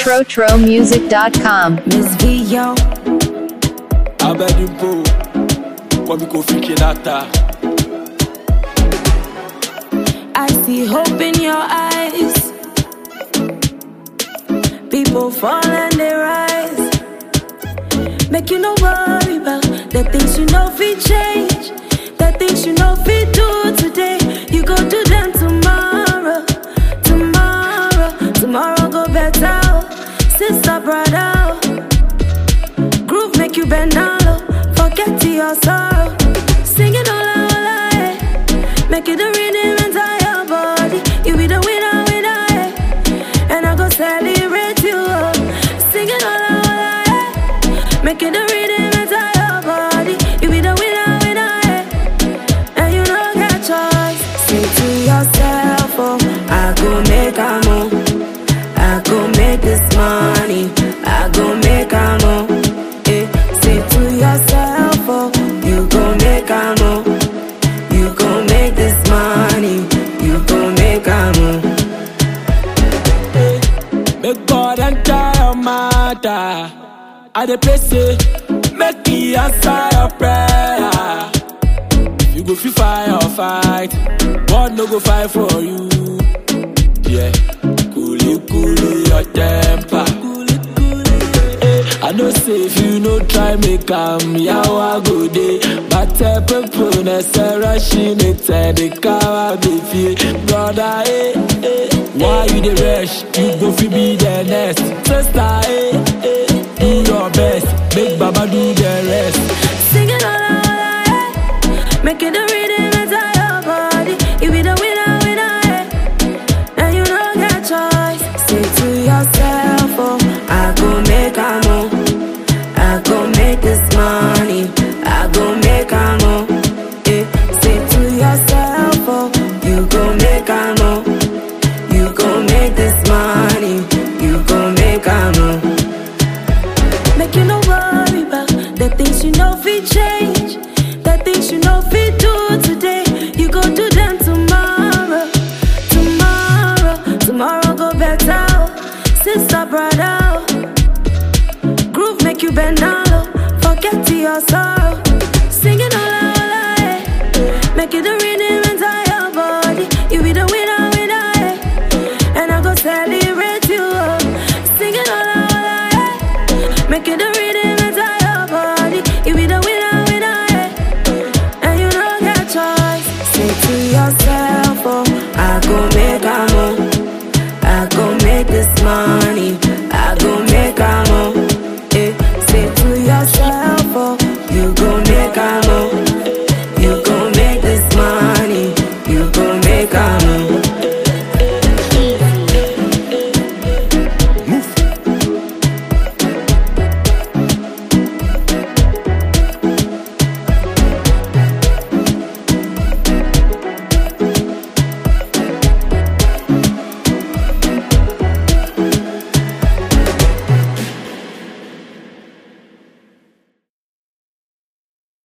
TroTroMusic.com. Miss V, yo. Abedimpo, kwami kofi kinata. I see hope in your eyes. People fall and they rise. Make you no worry about the things you know we change. The things you know we do today. You go do them tomorrow. Tomorrow, tomorrow go better. Sister, brother. Groove make you bend down low. Forget to your sorrow. Sing it all out, all out, eh. Make it the rhythm enter your body. You be the winner, winner, eh. And I go celebrate you. oh. Sing it all out, all out, eh. Make it the rhythm enter your body. You be the winner, winner, eh. And you don't get choice. Say to yourself, oh, I go make a move. I go make this money. I go make a move. Eh, say to yourself, oh, you go make a move. You go make this money. You go make a move. Make God enter your matter. I dey pray say, make He answer your prayer. You go fit fire or fight, God no go fight for you. Yeah, coolly coolly your temper. Eh, I know say if you no try make am, yawa go dey. But people na say rushing it and the car be feel. Brother, eh, eh, why you dey rush? You go fit be the next. Sister, eh, eh, do your best. Make Baba do the rest. Sing it all out, all out, eh. Make it the rhythm enter your body. You be the winner, winner, eh. And you don't get choice. Say to yourself, oh, I go make a move. I go make this money. I go make a move. Eh. Say to yourself, oh, you go make a move. You go make this money. You go make a move. Make you no worry about the things you know we change. The things you know we do today. You go do them tomorrow. Tomorrow, tomorrow go better. Sister, brother. Groove make you bend down low. Forget to your sorrow.